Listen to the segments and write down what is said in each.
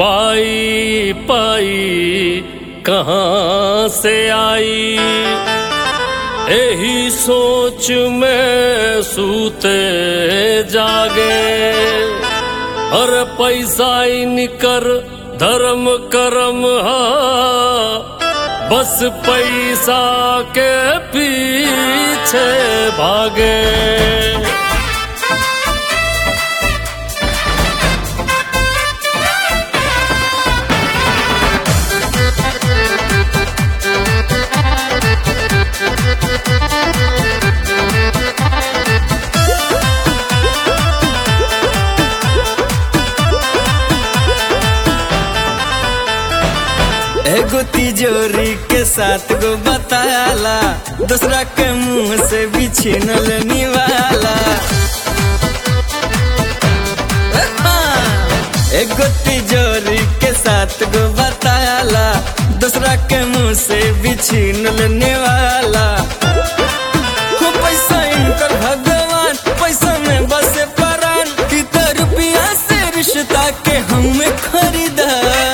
पाई पाई कहाँ से आई यही सोच में सूते जागे हर पैसा इनकर धर्म करम हा बस पैसा के पीछे भागे एगो तिजोरी के साथ गो बताला दूसरा के मुंह से भी छीनल निवाला एगो तिजोरी के साथ गो बताला दूसरा के मुंह से भी छीनल निवाला हो पैसा इनकर भगवान पैसा में बसे परान की तो रुपया से रिश्ता के हमें खरीदा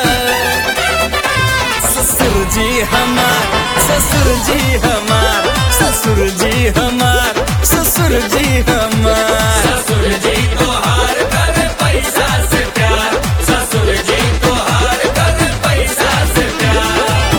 ससुर जी हमार ससुर जी हमार ससुर जी हमार ससुर जी हमार ससुर जी तो हार कर पैसा से प्यार ससुर जी तो हार कर पैसा से प्यार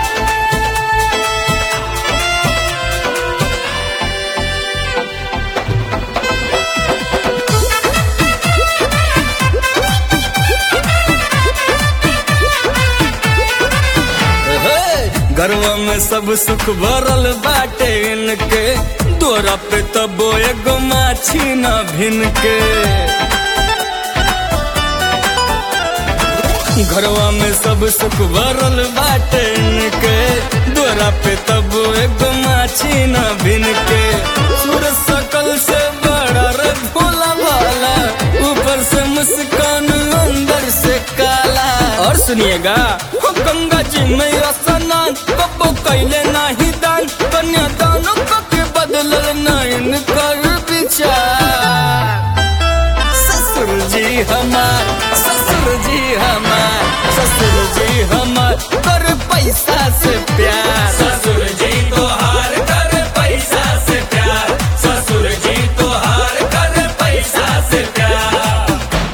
हे, घरवा में सब सुख भरल बाटे इनके तोरा पे तबो एगो माछी न भिन के घरवा में सब सुख भरल बाटे इनके तोरा पे तबो एगो माछी न भिन के सूरज सकल से बड़ा रे भोला भाला ऊपर से मुस्कान अंदर से काला और सुनिएगा हो गंगा जी में स्नान कबो कैले नाही दान कन्या दानों के बदलल नयन कर विचार ससुर जी हमार ससुर जी हमार ससुर जी हमार कर पैसा से प्यार ससुर जी तो हार कर पैसा से प्यार ससुर जी तो हार कर पैसा से प्यार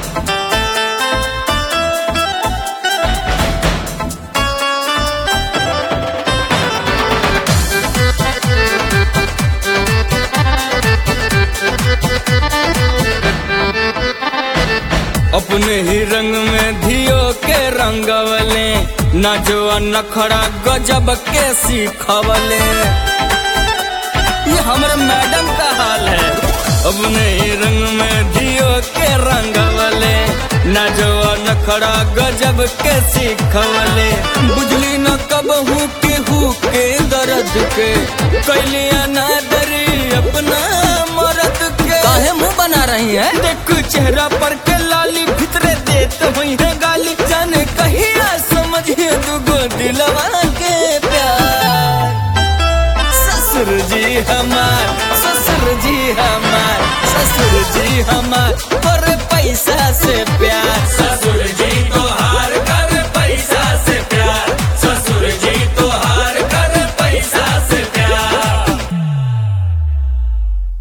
अपने ही रंग में धियो के रंगवले न जो नखड़ा गजब के सीखवले ये हमारे मैडम का हाल है अपने ही रंग में धियो के रंगवले न जो नखड़ा गजब के सीखवले बुझली न कब हूँ के हूँ के दर्द के कैलिया ना दरी अपना मरद के काहे मुंह बना रही है देख चेहरा पर के लाली भितरे देत हुई है गाली जाने कहिया समझिए दुगो दिलवा के प्यार ससुर जी हमार ससुर जी हमार ससुर जी हमार पर पैसा से प्यार